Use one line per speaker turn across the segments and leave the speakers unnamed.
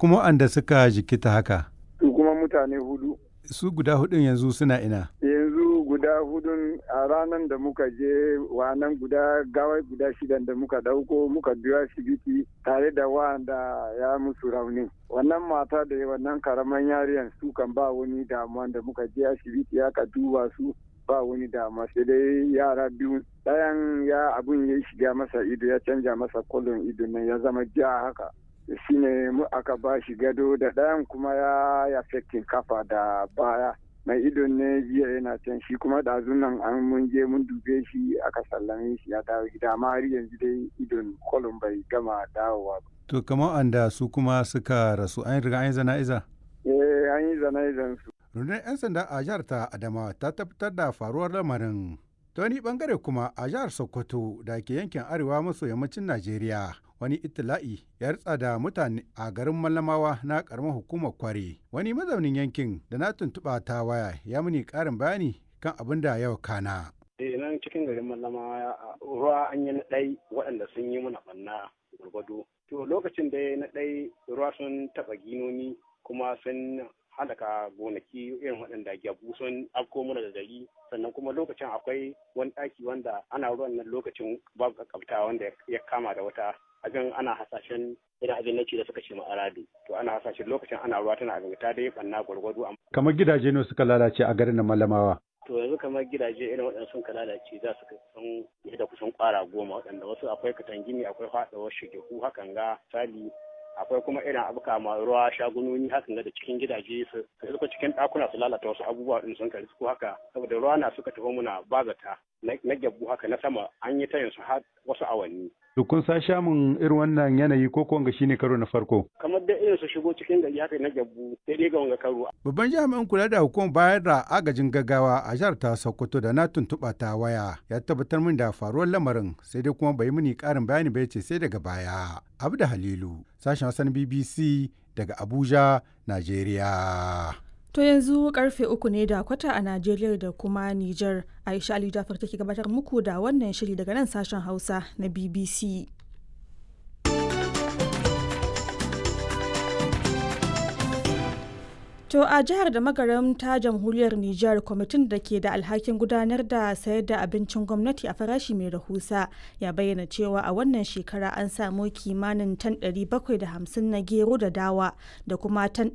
kuma waɗanda suka jikita haka
su kuma mutane hudu
su guda hudun yanzu suna ina
yanzu guda hudun a ranar da muka je wannan guda gawai guda shidan da muka dauko muka biyo asibiti tare da wanda ya musu rauni wannan mata da wannan karaman yariyan su kan ba wani damuwa da muka je asibiti aka duba su ba wani damuwa sai dai yara biyu ɗayan ya abun ya shiga masa ido ya canja masa kolon ido nan ya zama ja haka shine mu aka ba shi gado da ɗayan kuma ya ya kafa da baya mai idon ne jiya yana can shi kuma da nan an mun je mun dube shi aka sallame shi ya dawo gida amma har yanzu dai idon kolon bai gama dawowa ba.
to kamar anda su kuma suka rasu an riga an yi zana'iza
eh an yi zana'izan su
rundunar 'yan sanda a jihar ta adamawa ta tabbatar da faruwar lamarin ta wani bangare kuma a jihar sokoto da ke yankin arewa maso yammacin najeriya wani itila'i ya ritsa da mutane a garin mallamawa na karamar hukumar kware wani mazaunin yankin da na tuntuɓa ta waya ya muni ƙarin bayani kan abin da yau kana
eh nan cikin garin mallamawa ruwa an yi na ɗai waɗanda sun yi mana ɓanna gwargwado to lokacin da na ɗai ruwa sun taɓa ginoni kuma sun halaka gonaki irin waɗanda gyabu sun afko mana da gari sannan kuma lokacin akwai wani ɗaki wanda ana ruwan nan lokacin babu kakkabta wanda ya kama da wata abin ana hasashen irin abin na da suka ce ma aradu to ana hasashen lokacin ana ruwa tana abin ta dai banna gwargwado
kamar gidaje ne suka lalace a garin na malamawa
to yanzu kamar gidaje irin waɗanda sun ka lalace za su kusan da kusan ƙwara goma waɗanda wasu akwai katangini akwai faɗawar shigehu hakan ga sali akwai kuma irin abu kama ruwa shagunoni hakan da cikin gidaje su suka cikin ɗakuna su lalata wasu abubuwa din sun kari ko haka saboda ruwa na suka tafi muna bazata na gyabbu haka na sama an yi tayin su har wasu awanni.
To kun sa shamun irin wannan yanayi ko ko shine karo na farko?
Kamar da irin su shigo cikin gari haka na gyabbu sai dai ga wanga karo.
Babban jami'in kula da hukumar bayar da agajin gaggawa a jihar ta Sokoto da na tuntuɓa ta waya ya tabbatar min da faruwar lamarin sai dai kuma bai mini ƙarin bayani ba ce sai daga baya. Abu da Halilu sashen Hassan BBC daga Abuja, Najeriya.
To yanzu karfe uku ne da kwata a Najeriya da kuma Nijar. Aisha Ali Jafar take gabatar muku da wannan shiri daga nan sashen Hausa na BBC. To a jihar da magaram ta jamhuriyar Nijar kwamitin da ke da alhakin gudanar da sayar da abincin gwamnati a farashi mai rahusa ya bayyana cewa a wannan shekara an samu kimanin tan 750 na gero da dawa da kuma tan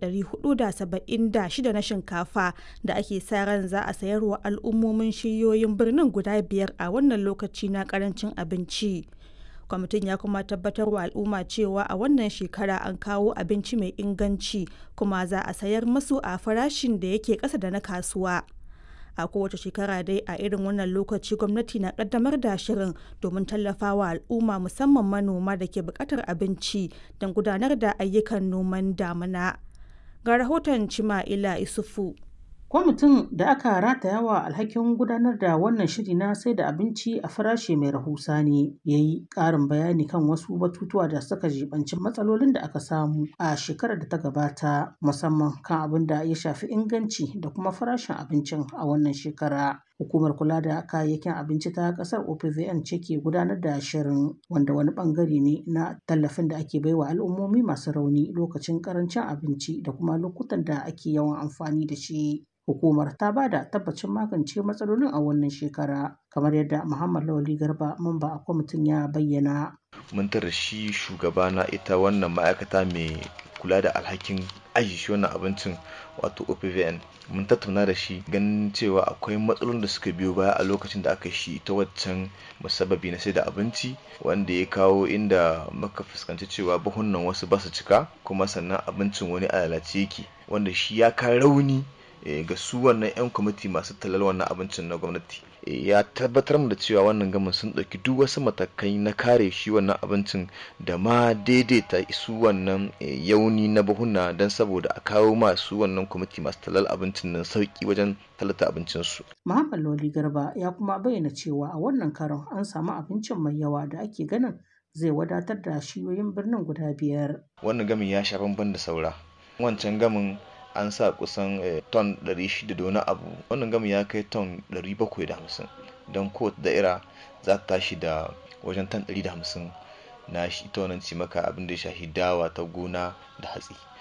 476 na shinkafa da ake sa ran za a sayarwa al'ummomin shiyoyin birnin guda biyar a wannan lokaci na karancin abinci. kwamitin ya kuma tabbatar wa al'umma cewa a wannan shekara an kawo abinci mai inganci kuma za a sayar masu a farashin da yake ƙasa da na kasuwa a kowace shekara dai a irin wannan lokaci gwamnati na kaddamar da shirin domin tallafawa al'umma musamman manoma da ke buƙatar abinci don gudanar da ayyukan noman damina ga rahoton cima'ila isufu
kwamitin da aka rataya wa alhakin gudanar da wannan shiri na sai da abinci a farashi mai rahusa ne ya yi ƙarin bayani kan wasu batutuwa da suka jibanci matsalolin da aka samu a shekarar da ta gabata musamman kan abin da ya shafi inganci da kuma farashin abincin a wannan shekara hukumar kula da kayayyakin abinci ta kasar opvn ce ke gudanar da shirin wanda wani bangare ne na tallafin da ake baiwa al'ummomi masu rauni lokacin karancin abinci da kuma lokutan da ake yawan amfani da shi hukumar ta ba da tabbacin magance matsalolin a wannan shekara kamar yadda muhammad lawali garba mamba a kwamitin ya bayyana
mun tara shi shugaba na ita wannan ma'aikata mai kula da alhakin aji shi wannan abincin wato opvn mun tattauna da shi ganin cewa akwai matsalolin da suka biyo baya a lokacin da aka shi ta waccan musababi na sai da abinci wanda ya kawo inda muka fuskanci cewa buhunan wasu ba su cika kuma sannan abincin wani a lalace yake wanda shi ya ka rauni ga su wannan 'yan kwamiti masu talal wannan abincin na gwamnati ya tabbatar da cewa wannan gamin sun ɗauki duk wasu matakai na kare shi wannan abincin da ma daidaita su wannan yauni na buhuna don saboda a kawo masu wannan kwamiti masu talal abincin nan sauki wajen talata abincinsu.
Muhammad Loli Garba ya kuma bayyana cewa a wannan karon an samu abincin mai yawa da ake ganin zai wadatar da shiyoyin birnin guda biyar.
Wannan gamin ya sha bamban da saura. Wancan gamin an sa kusan ton 600 da wani abu wannan gami ya kai ton 750 don kowace da'ira za ta tashi da wajen ton 150 na shi ita wannan cimaka abin da ya shafi dawa ta gona da hatsi